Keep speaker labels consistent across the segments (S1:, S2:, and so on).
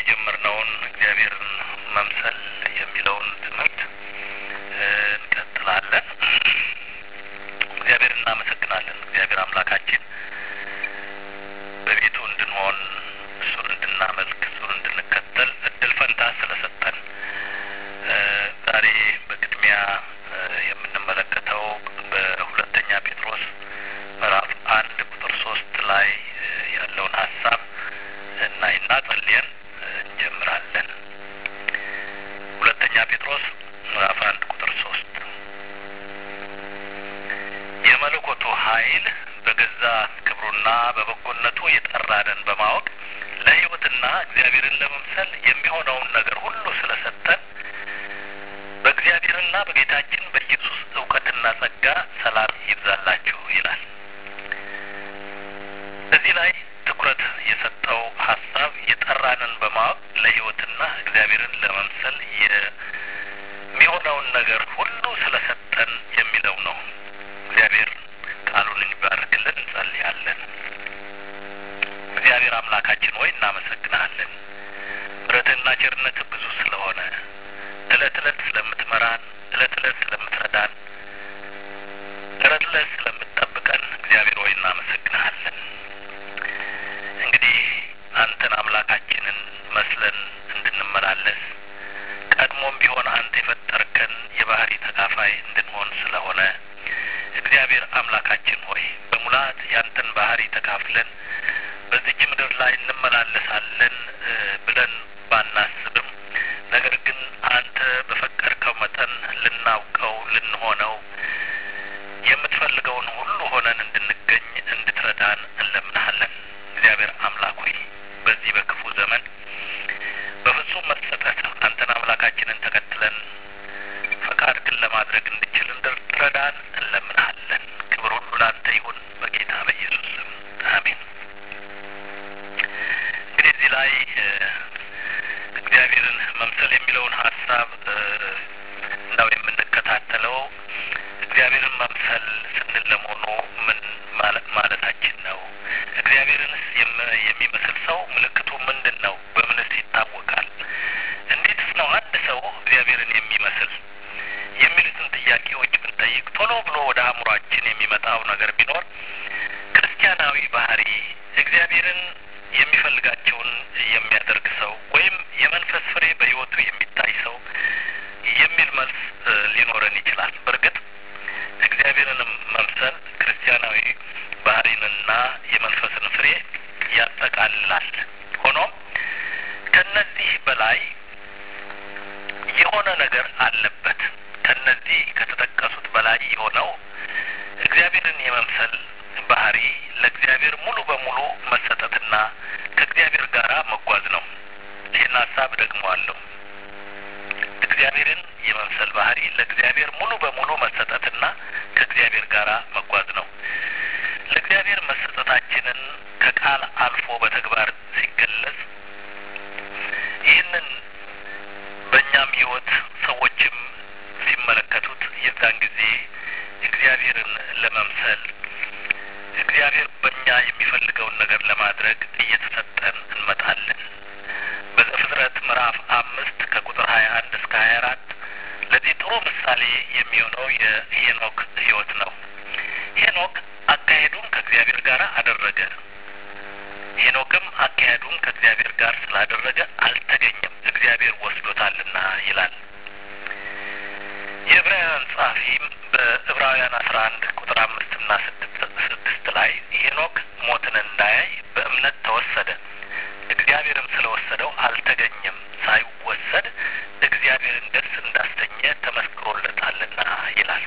S1: የጀመርነውን እግዚአብሔርን መምሰል የሚለውን ትምህርት እንቀጥላለን። እግዚአብሔር እናመሰግናለን። እግዚአብሔር አምላካችን በቤቱ እንድንሆን እሱን እንድናመልክ እሱን እንድንከተል እድል ፈንታ ስለሰጠን ዛሬ በቅድሚያ የምንመለከተው በሁለተኛ ጴጥሮስ ምዕራፍ አንድ ቁጥር ሶስት ላይ ያለውን ሀሳብ እናይና ጸልየን እንጀምራለን። ሁለተኛ ጴጥሮስ ምዕራፍ አንድ ቁጥር ሶስት የመለኮቱ ኃይል በገዛ ክብሩና በበጎነቱ የጠራንን በማወቅ ለሕይወትና እግዚአብሔርን ለመምሰል የሚሆነውን ነገር ሁሉ ስለሰጠን በእግዚአብሔርና በጌታችን በኢየሱስ እውቀትና ጸጋ ሰላም ይብዛላችሁ ይላል። እዚህ ላይ ትኩረት የሰጠው ሀሳብ የጠራንን በማወቅ ለሕይወትና እግዚአብሔርን ለመምሰል የሚሆነውን ነገር ሁሉ ስለሰጠን የሚለው ነው። እግዚአብሔር ቃሉን እንዲባርክልን እንጸልያለን። እግዚአብሔር አምላካችን ሆይ እናመሰግናለን። ምሕረትህና ቸርነትህ ብዙ ስለሆነ እለት እለት ስለምትመራን፣ እለት እለት ስለምትረዳን፣ እለት እለት ስለምትጠብቀን እግዚአብሔር ሆይ እናመሰግናለን። እንግዲህ አንተን አምላካችንን መስለን እንድንመላለስ ቀድሞም ቢሆን አንተ የፈጠርከን የባህሪ ተካፋይ እንድንሆን ስለሆነ እግዚአብሔር አምላካችን ሆይ በሙላት ያንተን ባህሪ ተካፍለን በዚች ምድር ላይ እንመላለሳለን ብለን ባናስብም ነገር ግን አንተ በፈቀድከው መጠን ልናውቀው ልንሆነው የምትፈልገውን ሁሉ ሆነን እንድንገኝ እንድትረዳን እንለምናሃለን። እግዚአብሔር አምላክ ሆይ በዚህ በክፉ ዘመን በፍጹም መሰጠት አንተን አምላካችንን ተከትለን ፈቃድ ግን ለማድረግ እንድችል እንድትረዳን እንለምናሃለን። ክብር ሁሉ ለአንተ ይሁን በጌታ በኢየሱስ ስም አሜን። እንግዲህ እዚህ ላይ እግዚአብሔርን መምሰል የሚለውን ሀሳብ እንዳው የምንከታተለው እግዚአብሔርን መምሰል ስንል ለመሆኑ ምን ማለታችን ነው? እግዚአብሔርንስ የሚመስል ሰው ምልክቱ ምንድን ነው? በምንስ ይታወቃል? እንዴትስ ነው አንድ ሰው እግዚአብሔርን የሚመስል የሚሉትን ጥያቄዎች ብንጠይቅ ቶሎ ብሎ ወደ አእምሯችን የሚመጣው ነገር ቢኖር ክርስቲያናዊ ባህሪ እግዚአብሔርን የሚፈልጋቸውን የሚያደርግ ሰው ወይም የመንፈስ ፍሬ በሕይወቱ የሚታይ ሰው የሚል መልስ ሊኖረን ይችላል። በእርግጥ እግዚአብሔርንም መምሰል ክርስቲያናዊ ባህሪንና የመንፈስን ፍሬ ያጠቃልላል። ሆኖም ከነዚህ በላይ የሆነ ነገር አለበት። ከነዚህ ከተጠቀሱት በላይ የሆነው እግዚአብሔርን የመምሰል ባህሪ ለእግዚአብሔር ሙሉ በሙሉ መሰጠትና ከእግዚአብሔር ጋር መጓዝ ነው። ይህን ሀሳብ ደግመዋለሁ። እግዚአብሔርን የመምሰል ባህሪ ለእግዚአብሔር ሙሉ በሙሉ መሰጠትና ከእግዚአብሔር ጋር መጓዝ ነው። ለእግዚአብሔር መሰጠታችንን ከቃል አልፎ በተግባር ሲገለጽ ይህንን በእኛም ሕይወት ሰዎችም ሲመለከቱት የዛን ጊዜ እግዚአብሔርን ለመምሰል እግዚአብሔር በእኛ የሚፈልገውን ነገር ለማድረግ እየተሰጠን እንመጣለን። በዘፍጥረት ምዕራፍ አምስት ከቁጥር ሀያ አንድ እስከ ሀያ አራት ለዚህ ጥሩ ምሳሌ የሚሆነው የሄኖክ ሕይወት ነው። ሄኖክ አካሄዱን ከእግዚአብሔር ጋር አደረገ። ሄኖክም አካሄዱን ከእግዚአብሔር ጋር ስላደረገ አልተገኘም፣ እግዚአብሔር ወስዶታልና ይላል። የዕብራውያን ጸሐፊም በዕብራውያን አስራ አንድ ቁጥር አምስትና ስድስት ላይ ሄኖክ ሞትን እንዳያይ በእምነት ተወሰደ፣ እግዚአብሔርም ስለወሰደው አልተገኘም፣ ሳይወሰድ እግዚአብሔርን ደስ እንዳሰኘ ተመስክሮለታልና ይላል።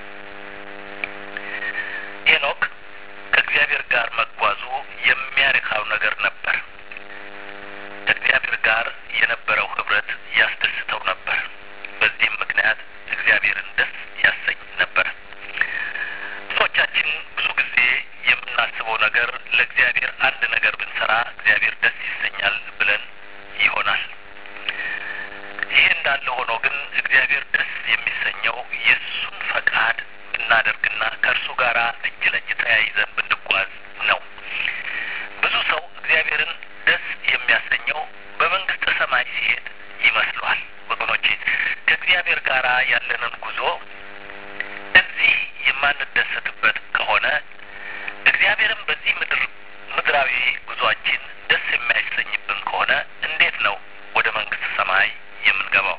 S1: ሄኖክ ከእግዚአብሔር ጋር መጓዙ የሚያረካው ነገር ነበር። ከእግዚአብሔር ጋር የነበረው ህብረት ያስደስተው ነበር። በዚህም ምክንያት እግዚአብሔርን ደስ ያሰኝ ነበር። ብዙዎቻችን ብዙ ጊዜ የምናስበው ነገር ለእግዚአብሔር አንድ ነገር ብንሰራ እግዚአብሔር ደስ ይሰኛል ብለን ይሆናል። ይሄ እንዳለ ሆኖ ግን እግዚአብሔር ደስ የሚሰኘው የእሱን ፈቃድ ብናደርግና ከእርሱ ጋር እጅ ለእጅ ተያይዘን ብንጓዝ ነው። ብዙ ሰው እግዚአብሔርን ደስ የሚያሰኘው በመንግስተ ሰማይ ሲሄድ ይመስሏል። ወገኖቼ ከእግዚአብሔር ጋር ያለንን ጉዞ እዚህ የማንደሰትበት ከሆነ እግዚአብሔርም በዚህ ምድር ምድራዊ ጉዟችን ደስ የሚያሰኝብን ከሆነ እንዴት ነው ወደ መንግስት ሰማይ የምንገባው?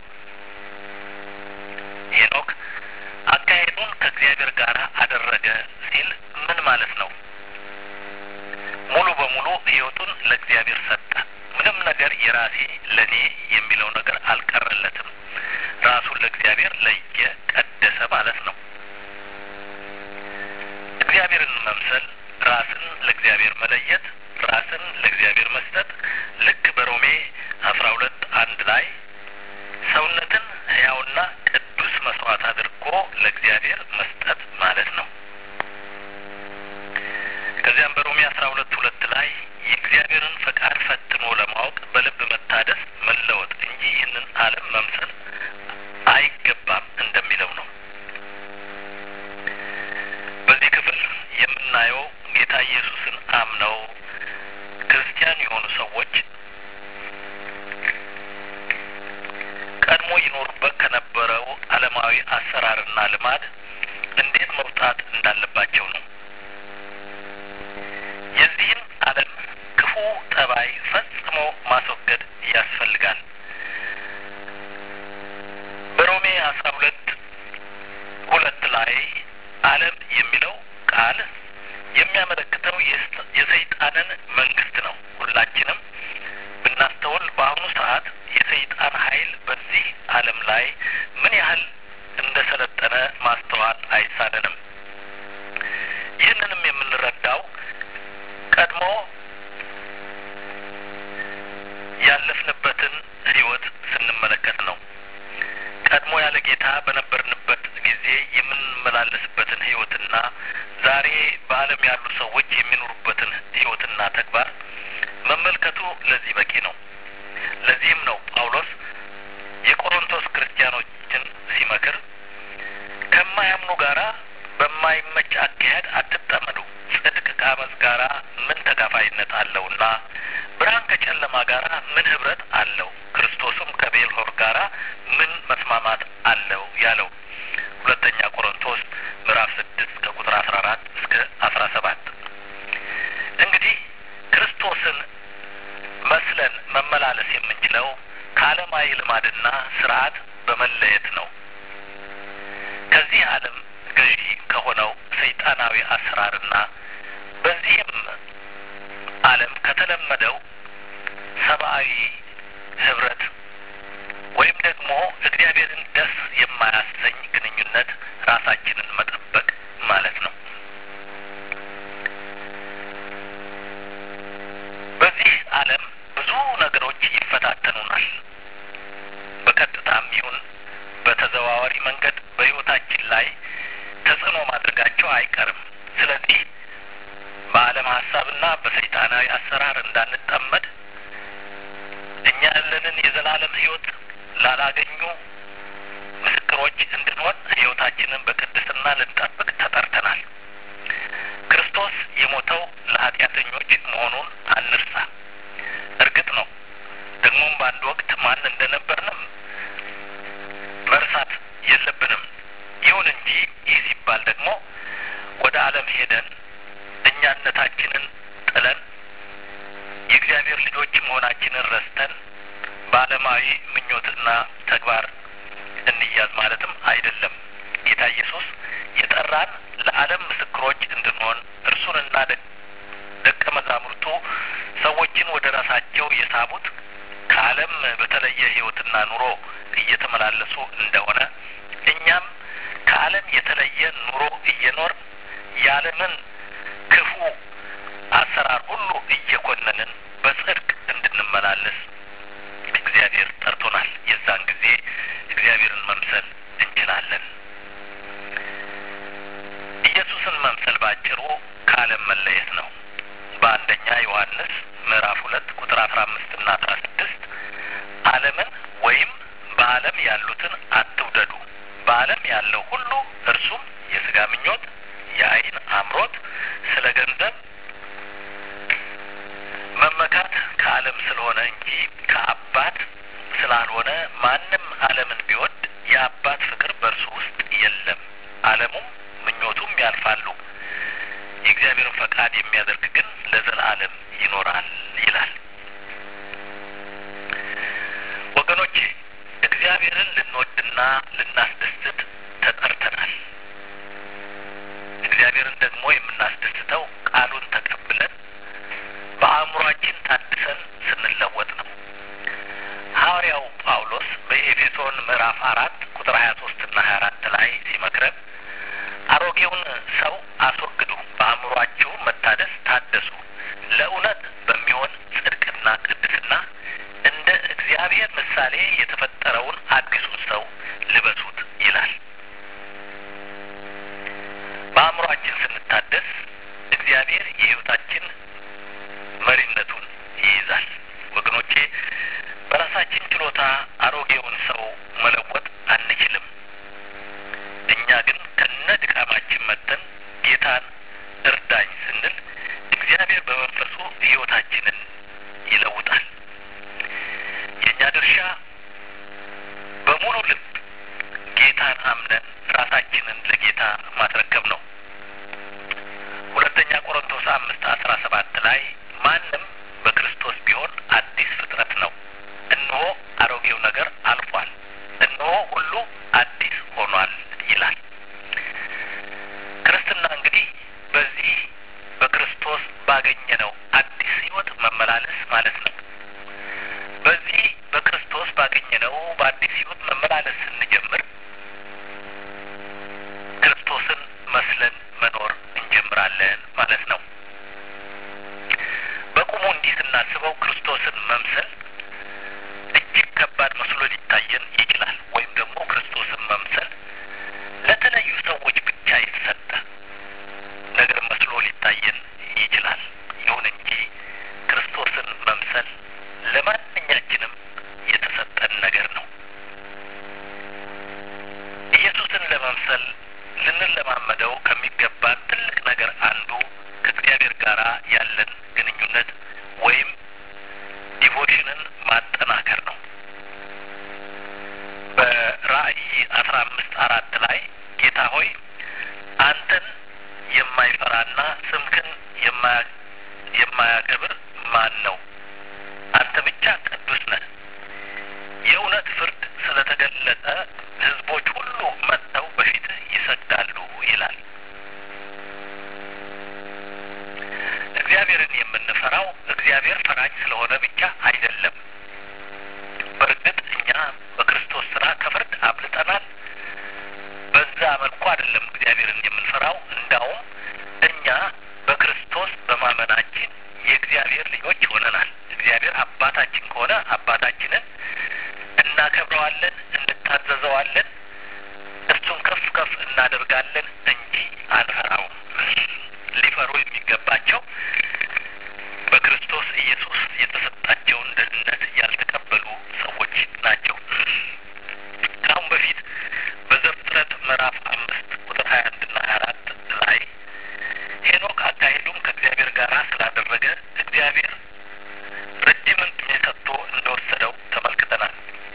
S1: ሄኖክ አካሄዱን ከእግዚአብሔር ጋር አደረገ ሲል ምን ማለት ነው? ሙሉ በሙሉ ሕይወቱን ለእግዚአብሔር ሰጠ። ምንም ነገር የራሴ ለእኔ የሚለው ነገር አልቀረለትም። ራሱን ለእግዚአብሔር ለየ፣ ቀደሰ ማለት ነው። እግዚአብሔርን መምሰል፣ ራስን ለእግዚአብሔር መለየት፣ ራስን ለእግዚአብሔር መስጠት ልክ በሮሜ አስራ ሁለት አንድ ላይ ሰውነትን ሕያውና ቅዱስ መስዋዕት አድርጎ ለእግዚአብሔር መስጠት ማለት ነው። ከዚያም በሮሜ አስራ ሁለት ሁለት ላይ የእግዚአብሔርን ፈቃድ ፈትኖ ለማወቅ በልብ መታደስ መለወጥ እንጂ ይህንን ዓለም መምሰል አይገባም እንደሚለው ነው። በዚህ ክፍል የምናየው ጌታ ኢየሱስን አምነው ክርስቲያን የሆኑ ሰዎች ቀድሞ ይኖሩበት ከነበረው ዓለማዊ አሰራርና ልማድ እንዴት መውጣት እንዳለባቸው ነው። የዚህን ዓለም ክፉ ጠባይ ፈጽሞ ማስወገድ ያስፈልጋል። በሮሜ አስራ ሁለት ሁለት ላይ ዓለም የሚለው ቃል የሚያመለክተው የሰይጣንን መንግስት ነው። ሁላችንም ብናስተውል በአሁኑ ሰዓት የሰይጣን ኃይል በዚህ ዓለም ላይ ምን ያህል እንደ ሰለጠነ ማስተዋል አይሳነንም። ይህንንም የምንረዳው ቀድሞ ያለፍንበትን ሕይወት ስንመለከት ነው። ቀድሞ ያለ ጌታ በነበርንበት ጊዜ የምንመላለስበትን ሕይወትና ዛሬ በዓለም ያሉ ሰዎች የሚኖሩበትን ሕይወትና ተግባር መመልከቱ ለዚህ በቂ ነው። ለዚህም ነው ጳውሎስ የቆሮንቶስ ክርስቲያኖችን ሲመክር ከማያምኑ ጋራ በማይመች አካሄድ አትጠመዱ፣ ጽድቅ ከአመፅ ጋራ ምን ተካፋይነት አለውና ብርሃን ከጨለማ ጋራ ምን ህብረት አለው? ክርስቶስም ከቤልሆር ጋራ ምን መስማማት አለው ያለው ሁለተኛ ቆሮንቶስ ምዕራፍ ስድስት ከቁጥር አስራ አራት እስከ አስራ ሰባት እንግዲህ ክርስቶስን መስለን መመላለስ የምንችለው ከዓለማዊ ልማድና ስርዓት በመለየት ነው። ከዚህ ዓለም ገዢ ከሆነው ሰይጣናዊ አሰራርና በዚህም ዓለም ከተለመደው ሰብአዊ ህብረት ወይም ደግሞ እግዚአብሔርን ደስ የማያሰኝ ግንኙነት ራሳችንን መጠበቅ ማለት ነው። በዚህ ዓለም ብዙ ነገሮች ይፈታተኑናል። በቀጥታም ይሁን በተዘዋዋሪ መንገድ በሕይወታችን ላይ ተጽዕኖ ማድረጋቸው አይቀርም። ስለዚህ በዓለም ሀሳብና በሰይጣናዊ አሰራር እንዳንጠመድ እኛ ያለንን የዘላለም ሕይወት ላላገኙ ምስክሮች እንድንሆን ሕይወታችንን በቅድስና ልንጠብቅ ተጠርተናል። ክርስቶስ የሞተው ለኃጢአተኞች መሆኑን አንርሳ። እርግጥ ነው ደግሞም በአንድ ወቅት ማን እንደነበርንም መርሳት የለብንም። ይሁን እንጂ ይህ ሲባል ደግሞ ወደ ዓለም ሄደን እኛነታችንን ጥለን የእግዚአብሔር ልጆች መሆናችንን ረስተን በዓለማዊ ምኞትና ተግባር እንያዝ ማለትም አይደለም። ጌታ ኢየሱስ የጠራን ለዓለም ምስክሮች እንድንሆን እርሱንና ደቀ መዛሙርቱ ሰዎችን ወደ ራሳቸው የሳቡት ከዓለም በተለየ ሕይወትና ኑሮ እየተመላለሱ እንደሆነ እኛም ከዓለም የተለየ ኑሮ እየኖር የዓለምን ክፉ አሰራር ሁሉ እየኮነንን በጽድቅ እንድንመላለስ እግዚአብሔር ጠርቶናል። የዛን ጊዜ እግዚአብሔርን መምሰል እንችላለን። ኢየሱስን መምሰል ባጭሩ ከዓለም መለየት ነው። በአንደኛ ዮሐንስ ምዕራፍ ሁለት ቁጥር አስራ አምስት እና አስራ ስድስት ዓለምን ወይም በዓለም ያሉትን አትውደዱ። በዓለም ያለው ሁሉ እርሱም የስጋ ምኞት፣ የዓይን አምሮት፣ ስለ ገንዘብ መመካት ከዓለም ስለሆነ እንጂ ከአባት እንደሆነ ማንም ዓለምን ቢወድ የአባት ፍቅር በእርሱ ውስጥ የለም። ዓለሙም ምኞቱም ያልፋሉ፣ የእግዚአብሔርን ፈቃድ የሚያደርግ ግን ለዘላለም ይኖራል ይላል። ወገኖቼ እግዚአብሔርን ልንወድና ልናስደስት ተጠርተናል። እግዚአብሔርን ደግሞ የምናስደስተው ቃሉን ተቀብለን በአእምሯችን ታድሰን ስንለወጥ ነው። ሐዋርያው ጳውሎስ በኤፌሶን ምዕራፍ አራት ቁጥር ሀያ ሶስት ና ሀያ አራት ላይ ሲመክረን አሮጌውን ሰው አስወግዱ፣ በአእምሯችሁ መታደስ ታደሱ፣ ለእውነት በሚሆን ጽድቅና ቅድስና እንደ እግዚአብሔር ምሳሌ የተፈጠረውን አዲሱን ሰው ልበሱት ይላል። በአእምሯችን ስንታደስ እግዚአብሔር የሕይወታችን መሪነቱን ይይዛል። ወገኖቼ በራሳችን ችሎታ አሮጌውን ሰው መለወጥ አንችልም። እኛ ግን ከነ ድካማችን መጥተን ጌታን እርዳኝ ስንል እግዚአብሔር በመንፈሱ ሕይወታችንን ይለውጣል። የእኛ ድርሻ በሙሉ ልብ ጌታን አምነን ራሳችንን ለጌታ ማስረከብ ነው። ሁለተኛ ቆሮንቶስ አምስት አስራ ሰባት ላይ ማንም በክርስቶስ ቢሆን አዲስ ፍጥረት ነው፣ እነሆ አሮጌው ነገር አልፏል፣ እነሆ ሁሉ አዲስ ሆኗል ይላል። ክርስትና እንግዲህ በዚህ በክርስቶስ ባገኘነው አዲስ ሕይወት መመላለስ ማለት ነው። በዚህ በክርስቶስ ባገኘነው በአዲስ ሕይወት መመላለስ ስንጀምር ክርስቶስን መስለን መኖር እንጀምራለን ማለት ነው። በቁሙ እንዲህ ስናስበው ክርስቶስን መምሰል እጅግ ከባድ መስሎ ሊታየን ይችላል። ወይም ደግሞ ክርስቶስን መምሰል ለተለዩ ሰዎች ብቻ የተሰጠ ነገር መስሎ ሊታየን ይችላል። ይሁን እንጂ ክርስቶስን መምሰል ለማንኛችንም የተሰጠን ነገር ነው። ኢየሱስን ለመምሰል ልንለማመደው ከሚገባን ትልቅ ነገር አንዱ ከእግዚአብሔር ጋር ያለን ግንኙነት ወይም ዲቮሽንን ማጠናከር ነው። በራእይ አስራ አምስት አራት ላይ ጌታ ሆይ አንተን የማይፈራና ስምህን የማያከብር ማን ነው? አንተ ብቻ ቅዱስ ነህ። የእውነት ፍርድ ስለተገለጠ ሕዝቦች ሁሉ መጥተው በፊትህ ይሰግዳሉ ይላል። እግዚአብሔርን የምንፈራው እግዚአብሔር ፈራጅ ስለሆነ ብቻ አይደለም። በእርግጥ እኛ በክርስቶስ ስራ ከፍርድ አምልጠናል። በዛ መልኩ አይደለም እግዚአብሔርን የምንፈራው። እንዳውም እኛ በክርስቶስ በማመናችን የእግዚአብሔር ልጆች ሆነናል። እግዚአብሔር አባታችን ከሆነ አባታችንን እናከብረዋለን፣ እንታዘዘዋለን፣ እሱን ከፍ ከፍ እናደርጋለን እንጂ አንፈራውም። ሊፈሩ የሚገባቸው በክርስቶስ ኢየሱስ የተሰጣቸውን ደህንነት ያልተቀበሉ ሰዎች ናቸው። ከአሁን በፊት በዘፍጥረት ምዕራፍ አምስት ቁጥር ሀያ አንድ ና ሀያ አራት ላይ ሄኖክ አካሄዱም ከእግዚአብሔር ጋር ስላደረገ እግዚአብሔር ረጅምን ዕድሜ ሰጥቶ እንደወሰደው ተመልክተናል።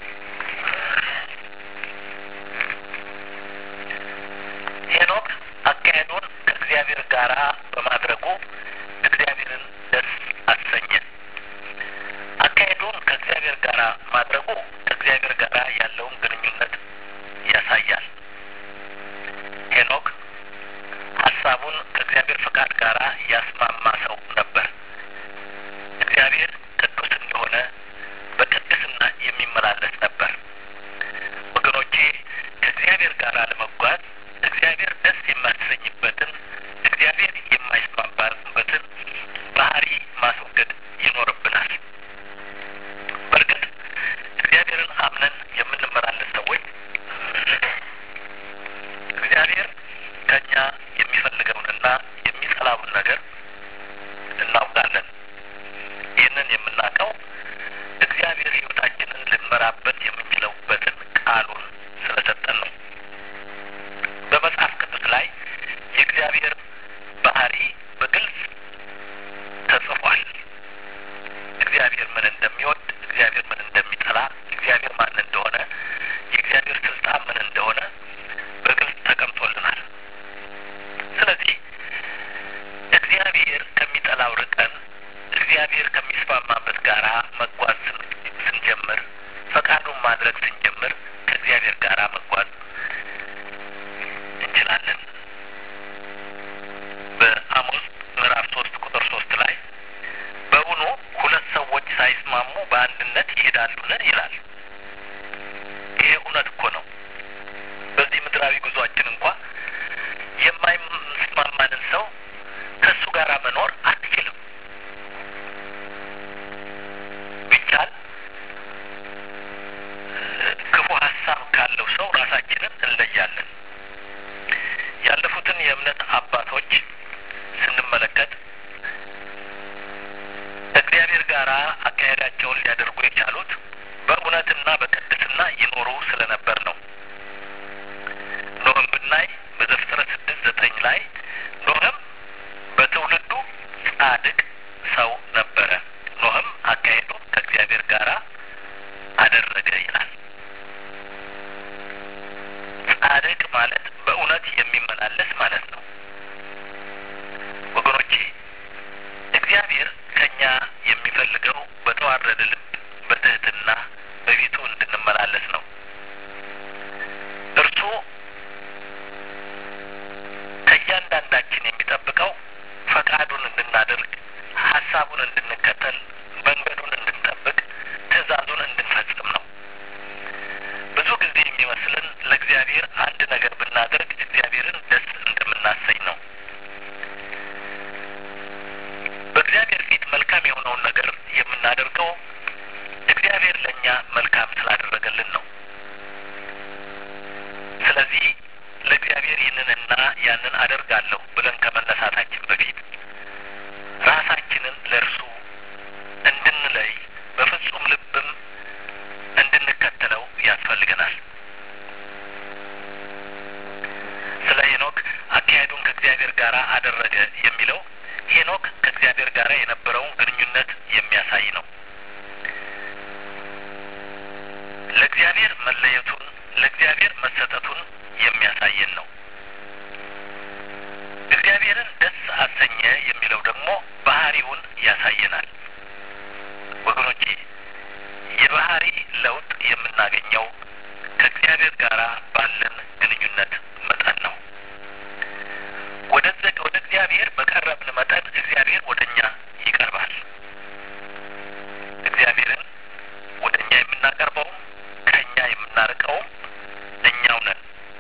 S1: ሄኖክ አካሄዱን ከእግዚአብሔር ጋር በማድረጉ እግዚአብሔርን ደስ አሰኘ። አካሄዱን ከእግዚአብሔር ጋር ማድረጉ ከእግዚአብሔር ጋር ያለውን ግንኙነት ያሳያል። ሄኖክ ሀሳቡን ከእግዚአብሔር ፈቃድ ጋር ያስማማ ሰው ነበር። እግዚአብሔር ቅዱስ እንደሆነ በቅድስና የሚመላለስ ነበር። ወገኖቼ ከእግዚአብሔር ጋር ለመጓዝ እግዚአብሔር ደስ የማያሰኝበትን እግዚአብሔር የማይስማማበትን ባህሪ ማስወገድ ይኖርብናል። በእርግጥ እግዚአብሔርን አምነን ማድረግ ስንጀምር ከእግዚአብሔር ጋር መጓዝ እንችላለን። በአሞስ ምዕራፍ ሶስት ቁጥር ሶስት ላይ በውኑ ሁለት ሰዎች ሳይስማሙ በአንድነት ይሄዳሉን ይላል። ይሄ እውነት እኮ ነው። በዚህ ምድራዊ ጉዟችን እንኳ የማይስማማንን ሰው ከእሱ ጋር መኖር አትችልም። ቢቻል ክፉ ሀሳብ ካለው ሰው ራሳችንን እንለያለን። ያለፉትን የእምነት አባቶች ስንመለከት ከእግዚአብሔር ጋር አካሄዳቸውን ሊያደርጉ የቻሉት በእውነትና በቅድስና ይኖሩ ስለነበር ነው። ኖህም ብናይ በዘፍጥረት ስድስት ዘጠኝ ላይ ኖህም በትውልዱ ጻድቅ ሰው ነበረ፣ ኖህም አካሄዱ ከእግዚአብሔር ጋር አደረገ ይላል። ጻድቅ ማለት በእውነት የሚመላለስ ማለት ነው። ወገኖቼ እግዚአብሔር ከኛ የሚፈልገው በተዋረደ ልብ በትህትና በፊቱ እንድንመላለስ ነው። እርሱ ከእያንዳንዳችን የሚጠብቀው ፈቃዱን እንድናደርግ፣ ሀሳቡን እንድንከተል፣ መንገዱን እንድንጠብቅ፣ ትእዛዙን እንድንፈጽም ነው። ብዙ ጊዜ የሚመስልን ለእግዚአብሔር አንድ ነገር ብናደርግ እግዚአብሔርን ደስ እንደምናሰኝ ነው። በእግዚአብሔር ፊት መልካም የሆነውን ነገር የምናደርገው እግዚአብሔር ለእኛ መልካም ስላደረገልን ነው። ስለዚህ ለእግዚአብሔር ይህንንና ያንን አደርጋለሁ ብለን ከመነሳታችን በፊት ራሳችንን ለእርሱ እንድንለይ በፍጹም ልብም እንድንከተለው ያስፈልገናል። ስለ ሄኖክ አካሄዱን ከእግዚአብሔር ጋር አደረገ የሚለው ሄኖክ ከእግዚአብሔር ጋር የነበረውን ግንኙነት የሚያሳይ ነው። ለእግዚአብሔር መለየቱን ለእግዚአብሔር መሰጠቱን የሚያሳየን ነው። እግዚአብሔርን ደስ አሰኘ የሚለው ደግሞ ባህሪውን ያሳየናል። ወገኖቼ የባህሪ ለውጥ የምናገኘው ከእግዚአብሔር ጋር ባለን ግንኙነት መጠን ነው። ወደ ወደ እግዚአብሔር በቀረብን መጠን እግዚአብሔር ወደ እኛ ይቀርባል። እግዚአብሔርን ወደ እኛ የምናቀርበውም ከእኛ የምናርቀውም እኛው ነን።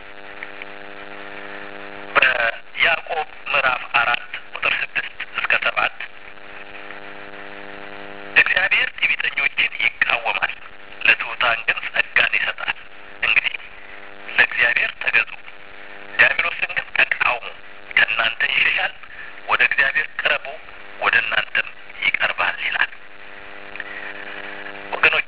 S1: በያዕቆብ ምዕራፍ አራት ቁጥር ስድስት እስከ ሰባት እግዚአብሔር ትዕቢተኞችን ይቃወማል፣ ለትሑታን ግን ጸጋን ይሰጣል። እንግዲህ ለእግዚአብሔር ተገዙ፣ ዲያብሎስን ግን ተቃውሙ፣ ከእናንተ ይሸሻል። ወደ እግዚአብሔር ቅረቡ፣ ወደ እናንተም ይቀርባል ይላል። ወገኖቼ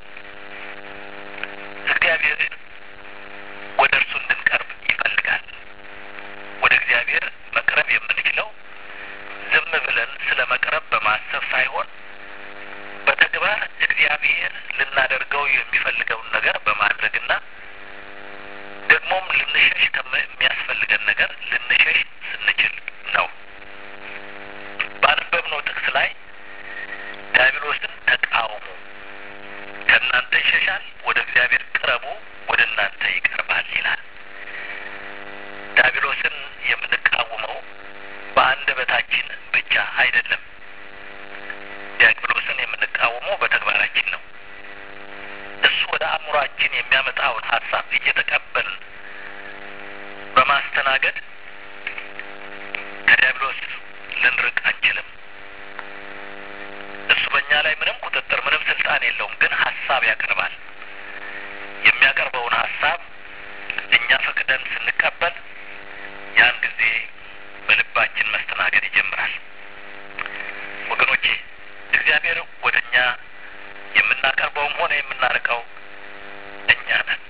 S1: እግዚአብሔር ወደ እርሱ እንድንቀርብ ይፈልጋል። ወደ እግዚአብሔር መቅረብ የምንችለው ዝም ብለን ስለ መቅረብ በማሰብ ሳይሆን በተግባር እግዚአብሔር ልናደርገው የሚፈልገውን ነገር በማድረግና ደግሞም ልንሸሽ ከሚያስፈልገን ነገር ልንሸሽ ስንችል ነው። ባነበብነው ጥቅስ ላይ ዲያብሎስን ተቃውሙ፣ ከእናንተ ይሸሻል፣ ወደ እግዚአብሔር ቅረቡ፣ ወደ እናንተ ይቀርባል ይላል። ዲያብሎስን የምንቃወመው በአንደበታችን ብቻ አይደለም። ዲያብሎስን የምንቃወመው በተግባራችን ነው። እሱ ወደ አእምሯችን የሚያመጣውን ሀሳብ እየተቀበልን በማስተናገድ ከዲያብሎስ ልንርቅ አንችልም። እሱ በእኛ ላይ ምንም ቁጥጥር፣ ምንም ስልጣን የለውም። ግን ሀሳብ ያቀርባል። የሚያቀርበውን ሀሳብ እኛ ፈቅደን ስንቀበል ያን ጊዜ በልባችን መስተናገድ ይጀምራል። ወገኖቼ እግዚአብሔር ወደ እኛ የምናቀርበውም ሆነ የምናርቀው እኛ ነን።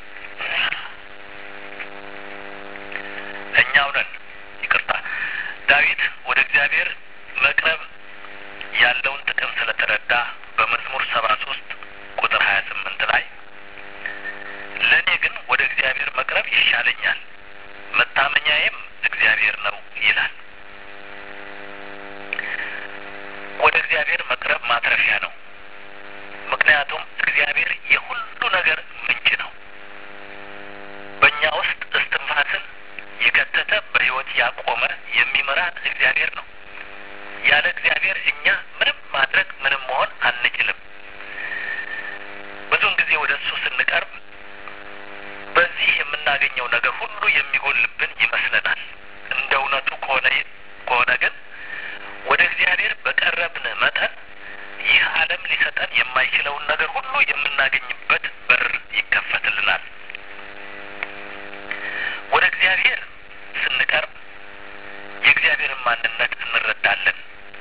S1: እኛው ነን። ይቅርታ፣ ዳዊት ወደ እግዚአብሔር መቅረብ ያለውን ጥቅም ስለተረዳ በመዝሙር ሰባ ሶስት ቁጥር ሀያ ስምንት ላይ ለእኔ ግን ወደ እግዚአብሔር መቅረብ ይሻለኛል፣ መታመኛዬም እግዚአብሔር ነው ይላል። ወደ እግዚአብሔር መቅረብ ማትረፊያ ነው። ምክንያቱም እግዚአብሔር የሁሉ ነገር የምናገኘው ነገር ሁሉ የሚጎልብን ይመስለናል። እንደ እውነቱ ከሆነ ከሆነ ግን ወደ እግዚአብሔር በቀረብን መጠን ይህ ዓለም ሊሰጠን የማይችለውን ነገር ሁሉ የምናገኝበት በር ይከፈትልናል። ወደ እግዚአብሔር ስንቀርብ የእግዚአብሔርን ማንነት እንረዳለን።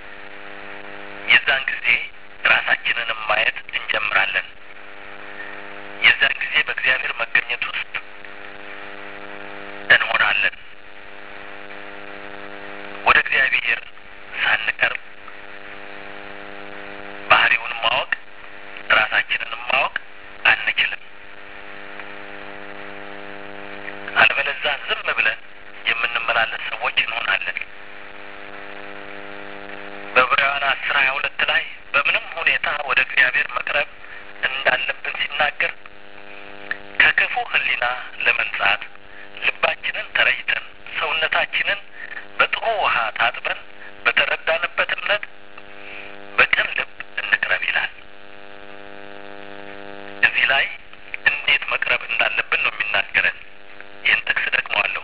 S1: የዛን ጊዜ ራሳችንንም ማየት እንጀምራለን። የዛን ጊዜ በእግዚአብሔር መገኘት ውስጥ እንሆናለን። ወደ እግዚአብሔር ሳንቀርብ ባህሪውን ማወቅ ራሳችንንም ማወቅ አንችልም። አለበለዛ ዝም ብለን የምንመላለስ ሰዎች እንሆናለን። በዕብራውያን አስር ሀያ ሁለት ላይ በምንም ሁኔታ ወደ እግዚአብሔር መቅረብ እንዳለብን ሲናገር ከክፉ ሕሊና ለመንጻት ልባችንን ተረጭተን ሰውነታችንን በጥሩ ውሃ ታጥበን በተረዳንበት እምነት በቅን ልብ እንቅረብ ይላል። እዚህ ላይ እንዴት መቅረብ እንዳለብን ነው የሚናገረን። ይህን ጥቅስ ደግመዋለሁ።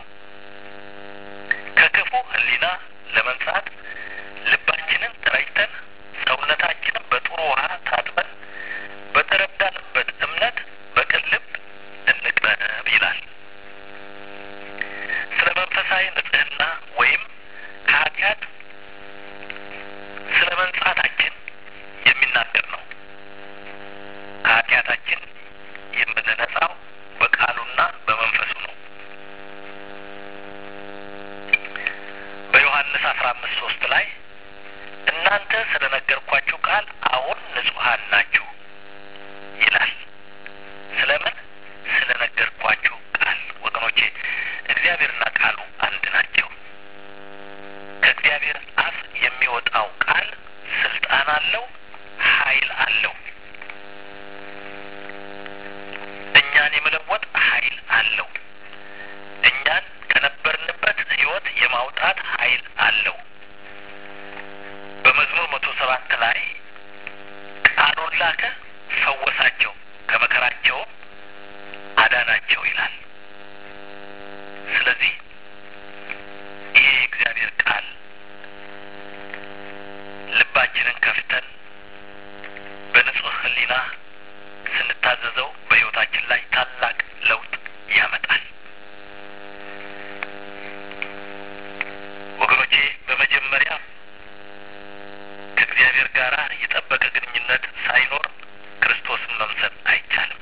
S1: ከክፉ ሕሊና ለመንጻት ልባችንን ተረጭተን ሰውነታችንን በጥሩ ውሃ ታጥበን በተረዳንበት እምነት በቅን ልብ እንቅረብ ይላል። ስለ መንፈሳዊ ንጽሕና ወይም ከኃጢአት ስለ መንጻታችን የሚናገር ነው። ከኃጢአታችን የምንነጻው በቃሉና በመንፈሱ ነው። በዮሐንስ አስራ አምስት ሶስት ላይ እናንተ ስለ ነገርኳችሁ ቃል አሁን ንጹሐን ናችሁ ይላል። ስለምን? ስለ ነገርኳችሁ ቃል። ወገኖቼ እግዚአብሔርና ቃሉ አንድ ናቸው። ከእግዚአብሔር አፍ የሚወጣው ቃል ስልጣን አለው፣ ኃይል አለው። እኛን የመለወጥ ኃይል አለው። እኛን ከነበርንበት ሕይወት የማውጣት ኃይል አለው። በመዝሙር መቶ ሰባት ላይ ቃሉን ላከ፣ ፈወሳቸው፣ ከመከራቸውም አዳናቸው ይላል። ስለዚህ ይሄ የእግዚአብሔር ቃል ልባችንን ከፍተን በንጹሕ ሕሊና ስንታዘዘው በሕይወታችን ላይ ታላቅ ለውጥ ያመጣል። ወገኖቼ በመጀመሪያ ከእግዚአብሔር ጋር የጠበቀ ግንኙነት ሳይኖር ክርስቶስን መምሰል አይቻልም።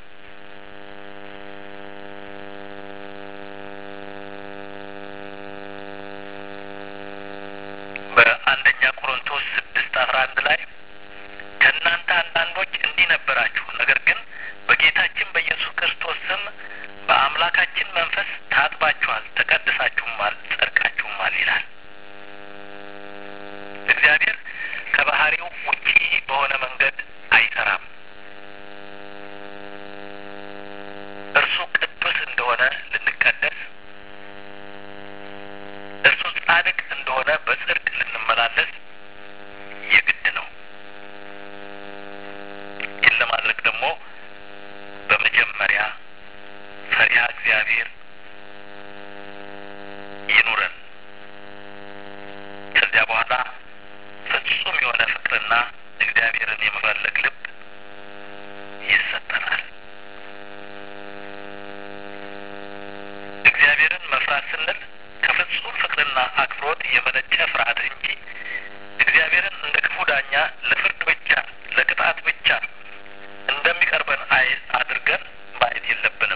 S1: በአንደኛ ቆሮንቶስ ስድስት አስራ አንድ ላይ ከእናንተ አንዳንዶች እንዲህ ነበራችሁ፣ ነገር ግን በጌታችን በኢየሱስ ክርስቶስ ስም በአምላካችን መንፈስ ታጥባችኋል፣ ተቀድሳችሁማል፣ ጸድቃችሁማል ይላል። እግዚአብሔር ከባህሪው ውጪ በሆነ መንገድ አይሰራም። እርሱ ቅዱስ እንደሆነ ልንቀደስ፣ እርሱ ጻድቅ እንደሆነ በጽድቅ ልንመላለስ የግድ ነው። ይህን ለማድረግ ደግሞ በመጀመሪያ ፈሪሃ እግዚአብሔር ይኑረን። ከዚያ በኋላ ፍጹም የሆነ ፍቅርና እግዚአብሔርን የመፈለግ ልብ ይሰጠናል። እግዚአብሔርን መፍራት ስንል ከፍጹም ፍቅርና አክብሮት የመነጨ ፍርሃት እንጂ እግዚአብሔርን እንደ ክፉ ዳኛ ለፍርድ ብቻ ለቅጣት ብቻ እንደሚቀርበን አይ አድርገን ማየት የለብንም።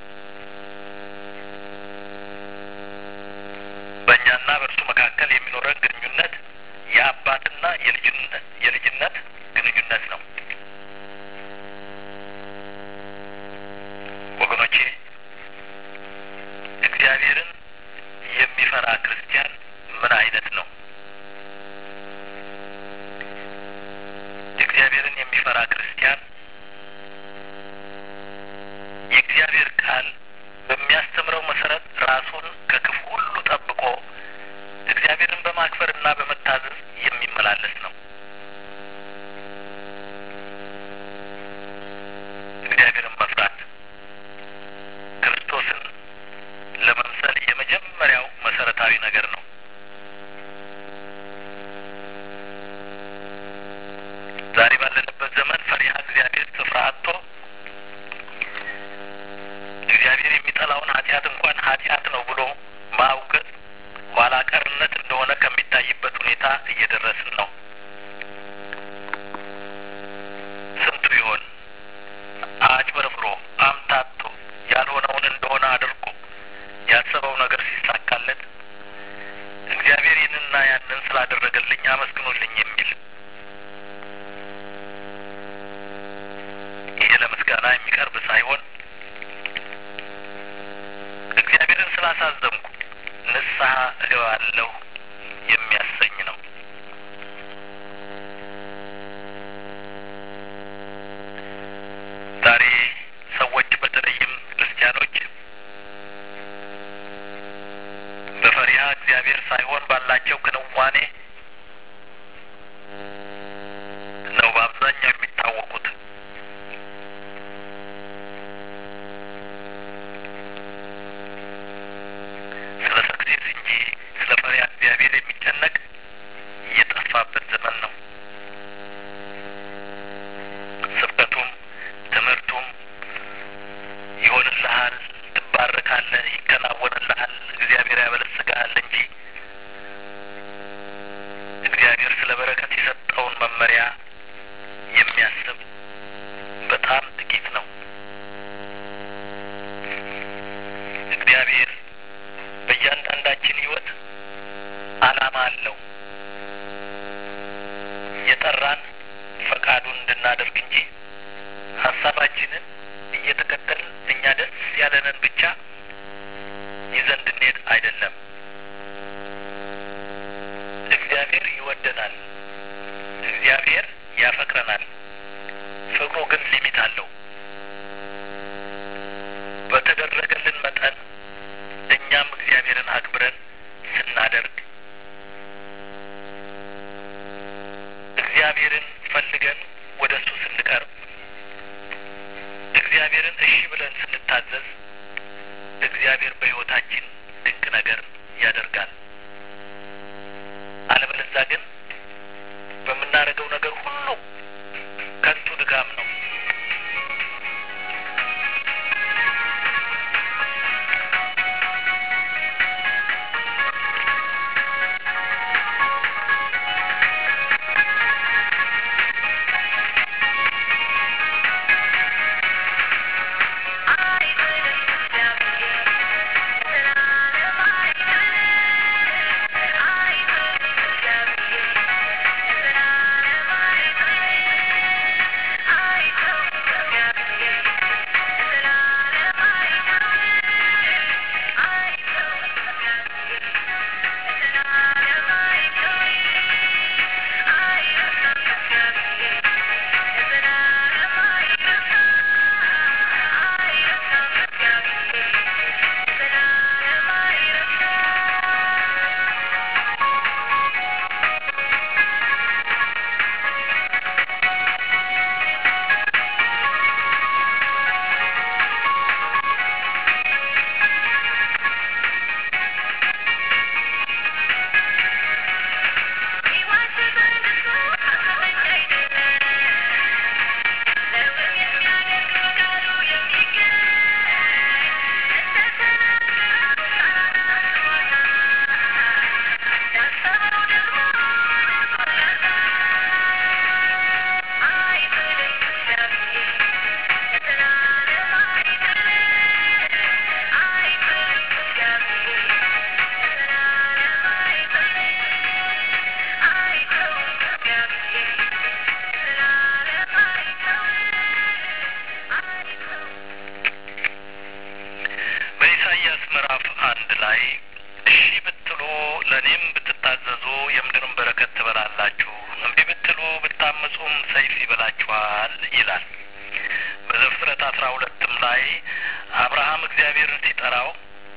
S1: በእኛና በእርሱ መካከል የሚኖረን ግንኙነት የአባትና የልጅነት የልጅነት ግንኙነት ነው። ወገኖቼ እግዚአብሔርን የሚፈራ ክርስቲያን ምን አይነት ነው? እግዚአብሔርን የሚፈራ ክርስቲያን የእግዚአብሔር ቃል በሚያስተምረው መሰረት ራሱን ከክፉ ሁሉ ጠብቆ እግዚአብሔርን በማክበርና በመታዘዝ የሚመላለስ ነው። እግዚአብሔርን መፍራት ክርስቶስን ሳይሆን እግዚአብሔርን ስላሳዘንኩ ንስሐ እገባለሁ የሚያሰኝ ነው። ዛሬ ሰዎች በተለይም ክርስቲያኖች በፈሪሃ እግዚአብሔር ሳይሆን ባላቸው ክንዋኔ ነው በአብዛኛው የሚታወቁት። ስለ ሰክሴስ እንጂ ስለ ፈሪሃ እግዚአብሔር የሚጨነቅ እየጠፋበት ዘመን ነው። ስብከቱም ትምህርቱም ይሆንልሃል፣ ትባረካለህ፣ ይከናወንልሃል፣ እግዚአብሔር ያበለጽግሃል እንጂ እግዚአብሔር ስለ በረከት የሰጠውን መመሪያ የሚያስብ በጣም ጥቂት ነው። እግዚአብሔር በእያንዳንዳችን ሕይወት ዓላማ አለው። የጠራን ፈቃዱን እንድናደርግ እንጂ ሀሳባችንን እየተከተልን እኛ ደስ ያለንን ብቻ ይዘን እንድንሄድ አይደለም። እግዚአብሔር ይወደናል። እግዚአብሔር ያፈቅረናል። ፍቅሩ ግን ሊሚት አለው። በተደረገልን መጠን እኛም እግዚአብሔርን አክብረን ስናደርግ እግዚአብሔርን ፈልገን ወደ እሱ ስንቀርብ እግዚአብሔርን እሺ ብለን ስንታዘዝ እግዚአብሔር በሕይወታችን ድንቅ ነገር ያደርጋል። አለበለዚያ ግን በምናደርገው ነገር ሁሉ ከንቱ ድካም ነው። በኢሳይያስ ምዕራፍ አንድ ላይ እሺ ብትሉ ለእኔም ብትታዘዙ የምድርን በረከት ትበላላችሁ፣ እምቢ ብትሉ ብታምፁም ሰይፍ ይበላችኋል ይላል። በዘፍጥረት አስራ ሁለትም ላይ አብርሃም እግዚአብሔርን ሲጠራው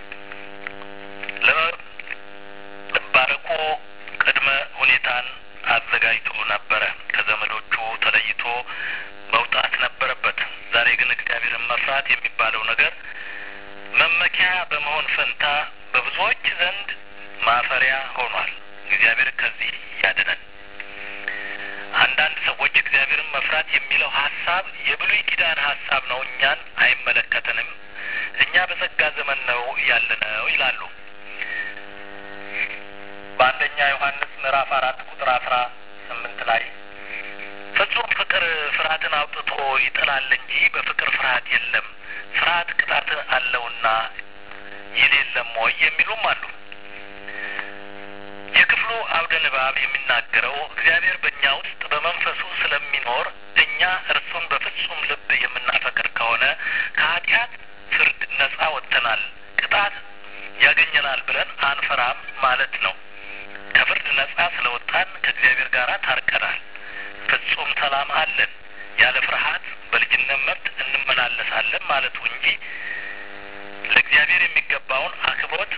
S1: ለመባረኩ ቅድመ ሁኔታን አዘጋጅቶ ነበረ። ከዘመዶቹ ተለይቶ መውጣት ነበረበት። ዛሬ ግን እግዚአብሔርን መፍራት የሚባለው ነገር መመኪያ በመሆን ፈንታ በብዙዎች ዘንድ ማፈሪያ ሆኗል። እግዚአብሔር ከዚህ ያድነን። አንዳንድ ሰዎች እግዚአብሔርን መፍራት የሚለው ሀሳብ የብሉይ ኪዳን ሀሳብ ነው፣ እኛን አይመለከተንም፣ እኛ በጸጋ ዘመን ነው ያለነው ይላሉ። በአንደኛ ዮሐንስ ምዕራፍ አራት ቁጥር አስራ ስምንት ላይ ፍጹም ፍቅር ፍርሃትን አውጥቶ ይጥላል እንጂ በፍቅር ፍርሃት የለም፣ ፍርሃት ቅጣት አለውና ይል የለም ወይ የሚሉም አሉ። የክፍሉ አውደ ንባብ የሚናገረው እግዚአብሔር በእኛ ውስጥ በመንፈሱ ስለሚኖር እኛ እርሱን በፍጹም ልብ የምናፈቅር ከሆነ ከሆነ ከኃጢአት ፍርድ ነጻ ወጥተናል፣ ቅጣት ያገኘናል ብለን አንፈራም ማለት ነው። ከፍርድ ነጻ ስለወጣን ከእግዚአብሔር ጋር ታርቀናል። ፍጹም ሰላም አለን። ያለ ፍርሃት በልጅነት መብት እንመላለሳለን ማለቱ እንጂ ለእግዚአብሔር የሚገባውን አክብሮት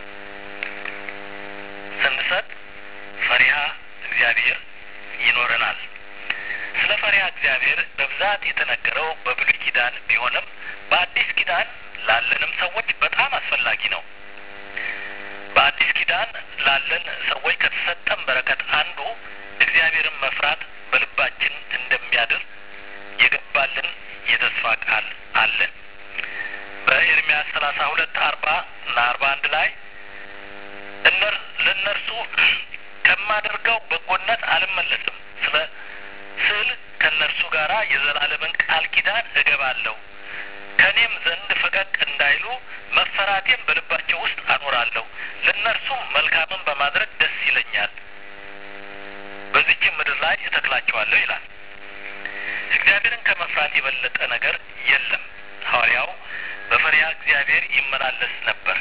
S1: ስንሰጥ ፈሪሃ እግዚአብሔር ይኖረናል። ስለ ፈሪሃ እግዚአብሔር በብዛት የተነገረው በብሉይ ኪዳን ቢሆንም በአዲስ ኪዳን ላለንም ሰዎች በጣም አስፈላጊ ነው። በአዲስ ኪዳን ላለን ሰዎች ከተሰጠን በረከት አንዱ እግዚአብሔርን መፍራት በልባችን እንደሚያድር የገባልን የተስፋ ቃል አለን። በኤርሚያስ ሰላሳ ሁለት አርባ እና አርባ አንድ ላይ እነር ለእነርሱ ከማደርገው በጎነት አልመለስም ስለ ስል ከእነርሱ ጋር የዘላለምን ቃል ኪዳን እገባለሁ ከእኔም ዘንድ ፈቀቅ እንዳይሉ መፈራቴን በልባቸው ውስጥ አኖራለሁ ለእነርሱም መልካምን በማድረግ ደስ ይለኛል በዚችም ምድር ላይ እተክላቸዋለሁ ይላል። እግዚአብሔርን ከመፍራት የበለጠ ነገር የለም። ሐዋርያው በፈሪሃ እግዚአብሔር ይመላለስ ነበር።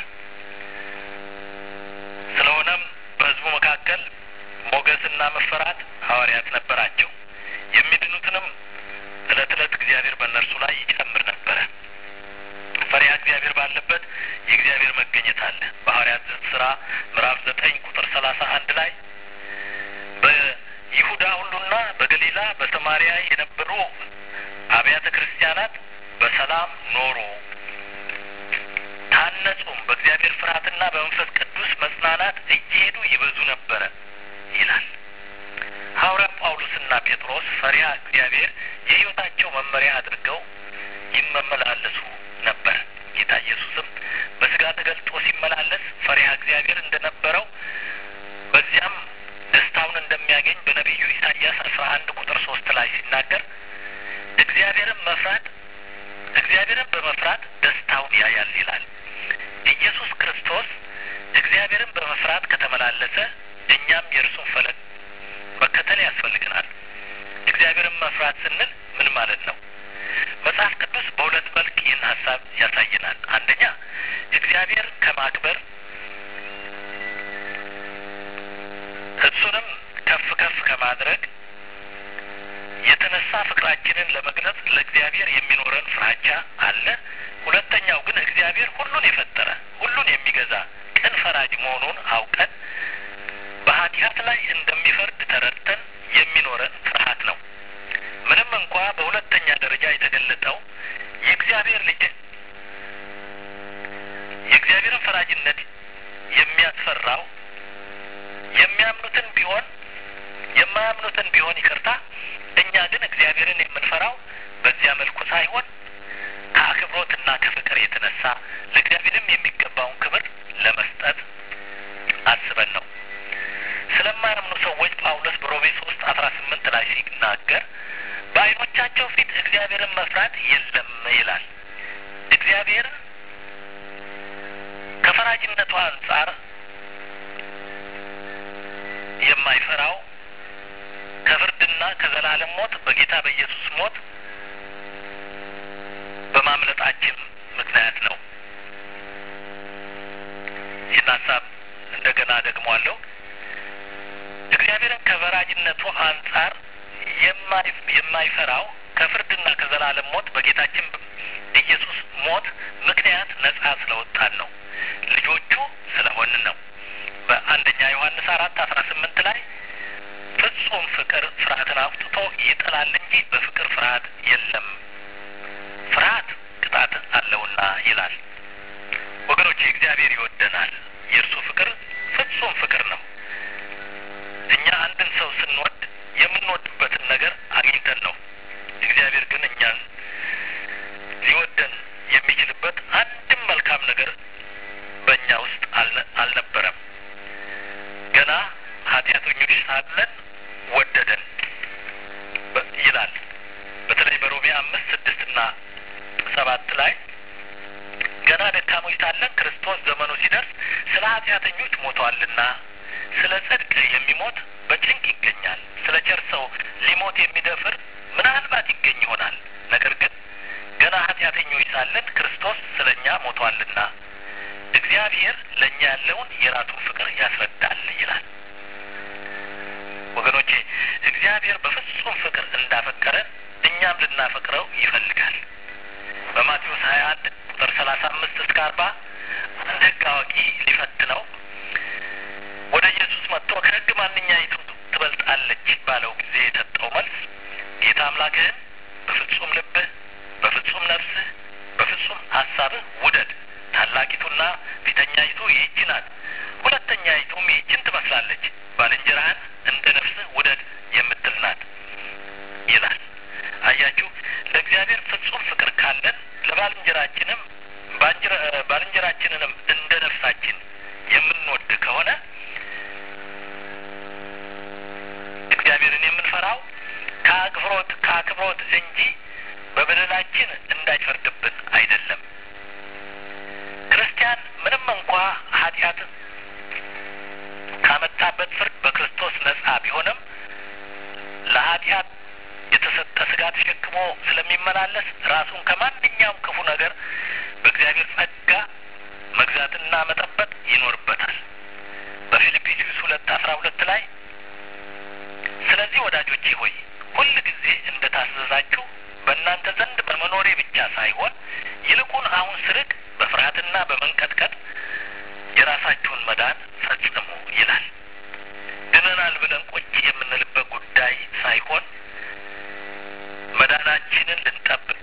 S1: ስለሆነም በሕዝቡ መካከል ሞገስና መፈራት ሐዋርያት ነበራቸው። የሚድኑትንም ዕለት ዕለት እግዚአብሔር በእነርሱ ላይ ይጨምር ነበረ። ፈሪሃ እግዚአብሔር ባለበት የእግዚአብሔር መገኘት አለ። በሐዋርያት ስራ ምዕራፍ ዘጠኝ ቁጥር ሰላሳ አንድ ላይ በይሁዳ ሁሉና በገሊላ በሰማሪያ የነበሩ አብያተ ክርስቲያናት በሰላም ኖሩ፣ ታነጹም፣ በእግዚአብሔር ፍርሃትና በመንፈስ ቅዱስ መጽናናት እየሄዱ ይበዙ ነበረ ይላል። ሐዋርያ ጳውሎስና ጴጥሮስ ፈሪሃ እግዚአብሔር የሕይወታቸው መመሪያ አድርገው ይመመላለሱ ነበር። ጌታ ኢየሱስም በስጋ ተገልጦ ሲመላለስ ፈሪሃ እግዚአብሔር እንደነበረው በዚያም ደስታውን እንደሚያገኝ በነቢዩ ኢሳይያስ አስራ አንድ ቁጥር ሶስት ላይ ሲናገር እግዚአብሔርን መፍራት እግዚአብሔርን በመፍራት ደስታውን ያያል ይላል። ኢየሱስ ክርስቶስ እግዚአብሔርን በመፍራት ከተመላለሰ እኛም የእርሱን ፈለግ መከተል ያስፈልገናል። እግዚአብሔርን መፍራት ስንል ምን ማለት ነው? መጽሐፍ ቅዱስ በሁለት መልክ ይህን ሀሳብ ያሳየናል። አንደኛ እግዚአብሔር ከማክበር እሱንም ከፍ ከፍ ከማድረግ የተነሳ ፍቅራችንን ለመግለጽ ለእግዚአብሔር የሚኖረን ፍራቻ አለ። ሁለተኛው ግን እግዚአብሔር ሁሉን የፈጠረ ሁሉን የሚገዛ ቅን ፈራጅ መሆኑን አውቀን በኃጢአት ላይ እንደሚፈርድ ተረድተን የሚኖረን ፍርሃት ነው። ምንም እንኳ በሁለተኛ ደረጃ የተገለጠው የእግዚአብሔር ልጅ የእግዚአብሔርን ፈራጅነት የሚያስፈራው የሚያምኑትን ቢሆን የማያምኑትን ቢሆን ይቅርታ፣ እኛ ግን እግዚአብሔርን የምንፈራው በዚያ መልኩ ሳይሆን ከአክብሮትና ከፍቅር የተነሳ ለእግዚአብሔርም የሚገባውን ክብር ለመስጠት አስበን ነው። ስለማያምኑ ሰዎች ጳውሎስ በሮሜ ሶስት አስራ ስምንት ላይ ሲናገር በዓይኖቻቸው ፊት እግዚአብሔርን መፍራት የለም ይላል። እግዚአብሔር ከፈራጅነቱ አንጻር የማይፈራው ከፍርድና ከዘላለም ሞት በጌታ በኢየሱስ ሞት በማምለጣችን ምክንያት ነው። ይህን ሀሳብ እንደገና ደግሟለሁ። እግዚአብሔርን ከፈራጅነቱ አንጻር የማይፈራው ከፍርድና ከዘላለም ሞት በጌታችን ኢየሱስ ሞት ምክንያት ነጻ ስለወጣን ነው። ልጆቹ ስለሆንን ነው። በአንደኛ ዮሐንስ አራት አስራ ስምንት ላይ ፍጹም ፍቅር ፍርሃትን አውጥቶ ይጥላል እንጂ በፍቅር ፍርሃት የለም፣ ፍርሃት ቅጣት አለውና ይላል። ወገኖቼ እግዚአብሔር ይወደናል። የእርሱ ፍቅር ፍጹም ፍቅር ነው። እኛ አንድን ሰው ስንወድ የምንወድበትን ነገር አግኝተን ነው። እግዚአብሔር ግን እኛን ሊወደን የሚችልበት አንድም መልካም ነገር በእኛ ውስጥ አልነበረም። ገና ኃጢአተኞች ሳለን ወደደን ይላል። በተለይ በሮሜ አምስት ስድስትና ሰባት ላይ ገና ደካሞች ሳለን ክርስቶስ ዘመኑ ሲደርስ ስለ ኃጢአተኞች ሞቷልና ስለ ጽድቅ የሚሞት በጭንቅ ይገኛል። ስለ ቸር ሰው ሊሞት የሚደፍር ምናልባት ይገኝ ይሆናል። ነገር ግን ገና ኃጢአተኞች ሳለን ክርስቶስ ስለ እኛ ሞቷልና እግዚአብሔር ለእኛ ያለውን የራሱን ፍቅር ያስረዳል ይላል። ወገኖቼ እግዚአብሔር በፍጹም ፍቅር እንዳፈቀረን እኛም ልናፈቅረው ይፈልጋል። በማቴዎስ ሀያ አንድ ቁጥር ሰላሳ አምስት እስከ አርባ አንድ ሕግ አዋቂ ሊፈትነው ወደ ኢየሱስ መጥቶ ከሕግ ማንኛይቱ ትበልጣለች ባለው ጊዜ የሰጠው መልስ ጌታ አምላክህን በፍጹም ልብህ፣ በፍጹም ነፍስህ፣ በፍጹም ሀሳብህ ውደድ። ታላቂቱና ፊተኛይቱ ይህች ናት። ሁለተኛይቱም ይህችን ትመስላለች። ባልንጀራህን እንደ ነፍስህ ውደድ የምትል ናት ይላል። አያችሁ፣ ለእግዚአብሔር ፍጹም ፍቅር ካለን ለባልንጀራችንም ባልንጀራችንንም እንደ ነፍሳችን የምንወድ ከሆነ እግዚአብሔርን የምንፈራው ከአክብሮት ከአክብሮት እንጂ በበደላችን እንዳይፈርድብን አይደለም። ክርስቲያን ምንም እንኳ ኃጢአት ካመጣበት ፍርድ በክርስቶስ ነጻ ቢሆንም ለኃጢአት የተሰጠ ስጋ ተሸክሞ ስለሚመላለስ ራሱን ከማንኛውም ክፉ ነገር በእግዚአብሔር ጸጋ መግዛትና መጠበቅ ይኖርበታል። በፊልጵስዩስ ሁለት አስራ ሁለት ላይ ስለዚህ ወዳጆቼ ሆይ ሁል ጊዜ እንደ ታዘዛችሁ በእናንተ ዘንድ በመኖሬ ብቻ ሳይሆን ይልቁን አሁን ስርቅ በፍርሃትና በመንቀጥቀጥ የራሳችሁን መዳን ፈጽሙ ይላል። ድነናል ብለን ቁጭ የምንልበት ጉዳይ ሳይሆን መዳናችንን ልንጠብቅ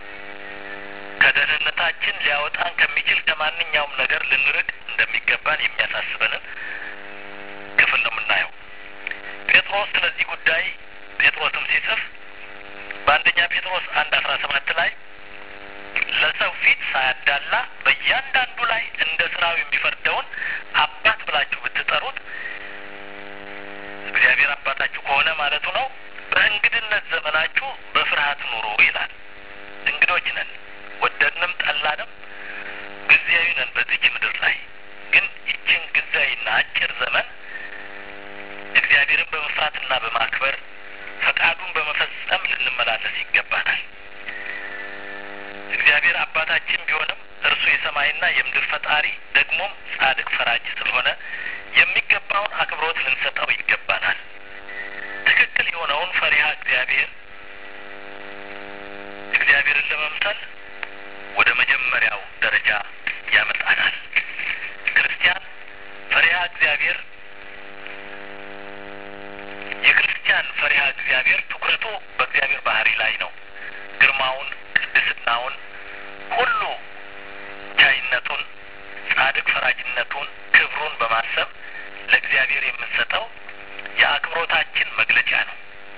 S1: ከደህንነታችን ሊያወጣን ከሚችል ከማንኛውም ነገር ልንርቅ እንደሚገባን የሚያሳስበንን ክፍል ነው የምናየው። ጴጥሮስ ስለዚህ ጉዳይ ጴጥሮስም ሲጽፍ በአንደኛ ጴጥሮስ አንድ አስራ ሰባት ላይ ለሰው ፊት ሳያዳላ በእያንዳንዱ ላይ እንደ ስራው የሚፈርደውን አባት ብላችሁ ብትጠሩት እግዚአብሔር አባታችሁ ከሆነ ማለቱ ነው። በእንግድነት ዘመናችሁ በፍርሃት ኑሩ ይላል። እንግዶች ነን፣ ወደድንም ጠላንም ጊዜያዊ ነን በዚች ምድር ላይ ግን ይችን ጊዜያዊና አጭር ዘመን እግዚአብሔርን በመፍራትና በማክበር ፈቃዱን በመፈጸም ልንመላለስ ይገባናል። እግዚአብሔር አባታችን ቢሆንም እርሱ የሰማይና የምድር ፈጣሪ ደግሞም ጻድቅ ፈራጅ ስለሆነ የሚገባውን አክብሮት ልንሰጠው ይገባናል። ትክክል የሆነውን ፈሪሃ እግዚአብሔር እግዚአብሔርን ለመምሰል ወደ መጀመሪያው ደረጃ ያመጣናል። ክርስቲያን ፈሪሃ እግዚአብሔር የክርስቲያን ፈሪሃ እግዚአብሔር ትኩረቱ በእግዚአብሔር ባህሪ ላይ ነው። ግርማውን፣ ቅድስናውን፣ ሁሉ ቻይነቱን፣ ጻድቅ ፈራጅነቱን፣ ክብሩን በማሰብ ለእግዚአብሔር የምንሰጠው የአክብሮታችን መግለጫ ነው።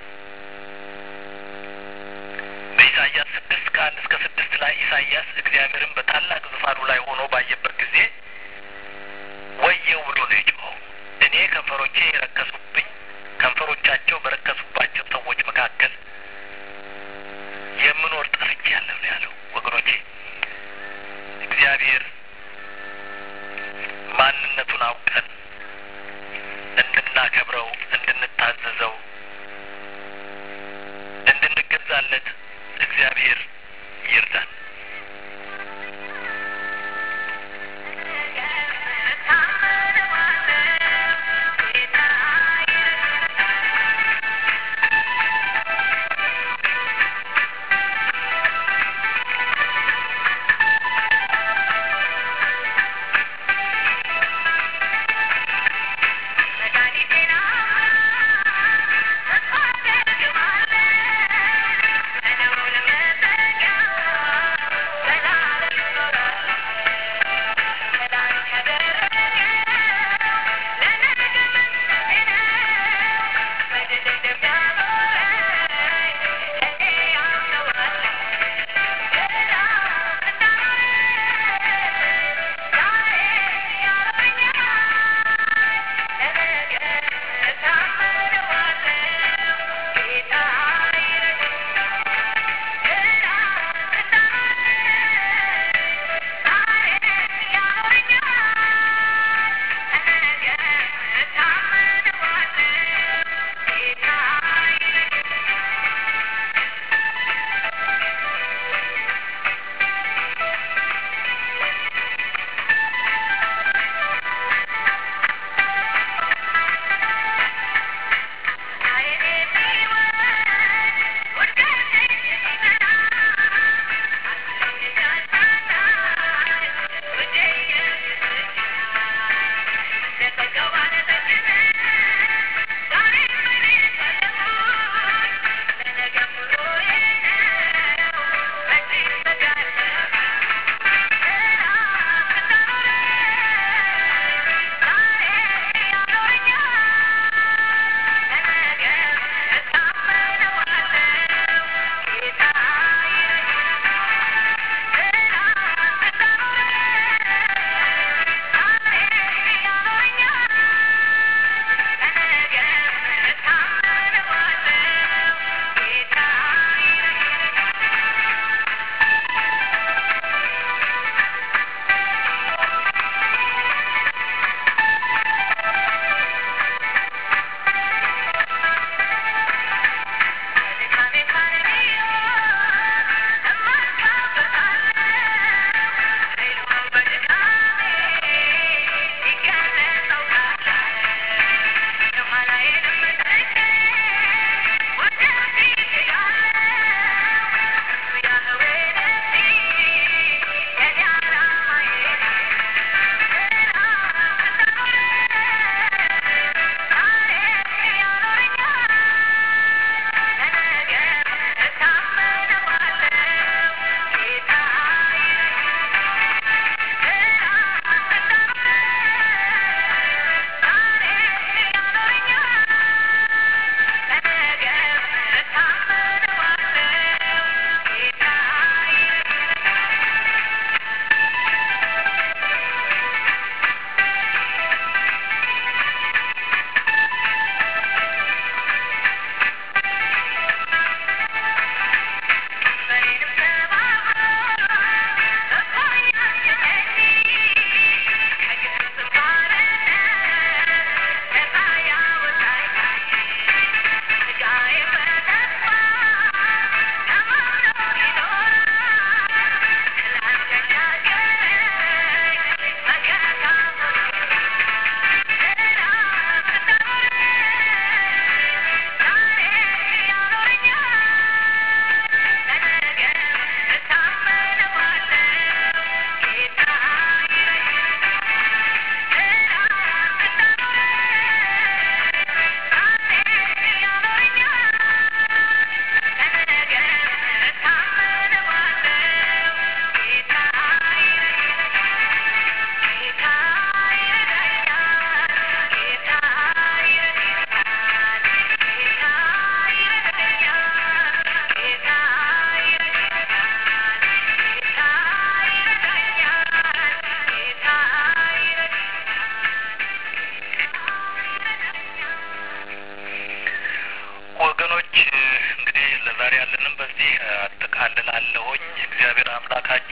S1: በኢሳይያስ ስድስት ከአንድ እስከ ስድስት ላይ ኢሳይያስ እግዚአብሔርን በታላቅ ዙፋኑ ላይ ሆኖ ባየበት ጊዜ ወየው ብሎ ነው የጮኸው። እኔ ከንፈሮቼ የረከሱብኝ ከንፈሮቻቸው በረከሱባቸው ሰዎች መካከል የምኖር ጠፍቻለሁ ነው ያለው። ወገኖቼ እግዚአብሔር ማንነቱን አውቀን እንድናከብረው፣ እንድንታዘዘው፣ እንድንገዛለት እግዚአብሔር ይርዳን።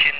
S1: አምላካችን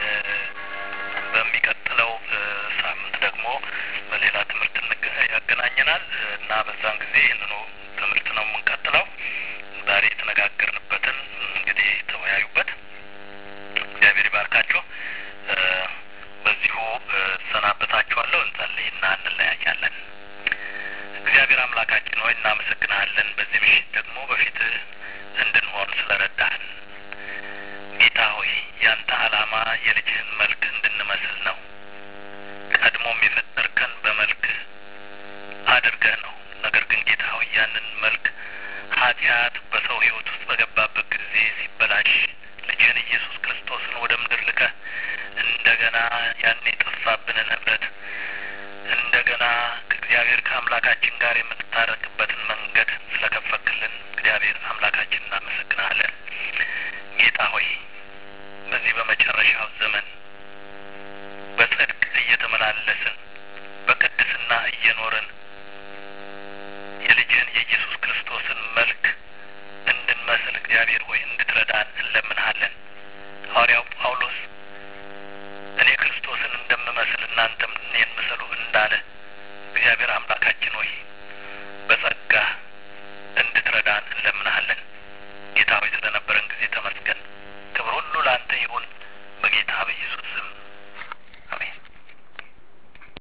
S1: በሚቀጥለው ሳምንት ደግሞ በሌላ ትምህርት ያገናኘናል እና በዛን ጊዜ ይህንኑ ትምህርት ነው የምንቀጥለው። ዛሬ የተነጋገርንበትን እንግዲህ ተወያዩበት። እግዚአብሔር ይባርካችሁ። በዚሁ ሰናበታችኋለሁ። እንጸልይና እንለያያለን። እግዚአብሔር አምላካችን ሆይ እናመሰግንሃለን። በዚህ ምሽት ደግሞ በፊትህ እንድንሆን ስለረዳህን ጌታ ሆይ ያንተ ዓላማ የልጅህን መልክ እንድንመስል ነው። ቀድሞም የፈጠርከን በመልክህ አድርገህ ነው። ነገር ግን ጌታ ሆይ ያንን መልክ ኃጢአት በሰው ሕይወት ውስጥ በገባበት ጊዜ ሲበላሽ ልጅህን ኢየሱስ ክርስቶስን ወደ ምድር ልከህ እንደገና ያን የጠፋብንን ህብረት እንደገና ከእግዚአብሔር ከአምላካችን ጋር የምትታረቅ